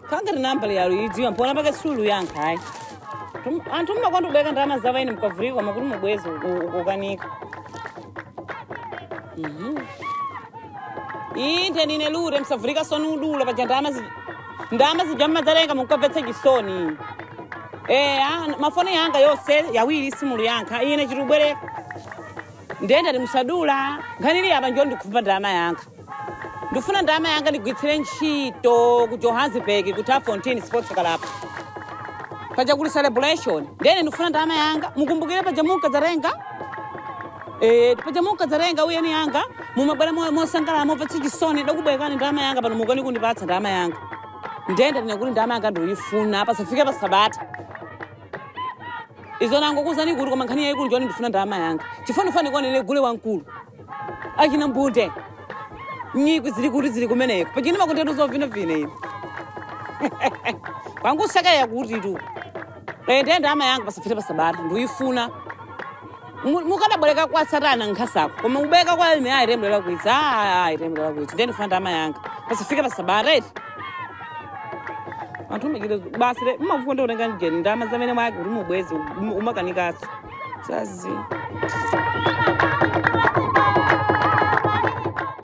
kangati namba yalo idziwa mpona pake sulu yankha ayi Tum- anthu mmakwanda kubeka ndalama zava ine mukavurika koma kuti mubwezi ukanika inde nine lure msavurika soni udula paja ndama zi- ndama zija mmadzalenga mukabvetsa chisoni Eh, ah, mafoni yanga yose yawiri simulu yankha ine chitubwereka ndenda ndimusadula nkhanili apa njo ndikupha ndama yanga ndifuna ndama yanga ndigwitsire ntchito ku johannesburg ku tafontein sports club paja kuli celebration ndene ndifuna ndama yanga mukumbukire paja munkadzarenga Eh, paja munkadzarenga uyeni yanga mumabwera mo- mosangalala mopvetsa chisoni dakubwekani ndama yanga pano mukani kundipatsa ndama yanga ndenda ndine kuti ndama yanga ndoyifuna pasafike pasabata izo nango kuzani kuti koma nkhani yayikulu njoni ndifuna ndama yanga chifanifani kwanene gule wankulu achina mbunde nyikwi zili kuti zili kumeneko pachini makundetu zovinavina ine kwangu sakaya kuti tu ende ndama yanga pasafike pasabata ndiyifuna mukadabwereka kwa satana nkhasako koma ubeka kwa ine ayitembelela kwitsi ayitembelela kwitsi ndiye ndifuna ndama yanga pasafike pasabata eti anthu umachita basi le mmafunda kutenga njeni ndama zamene mwake kuti mubwezi umakanikatso sazi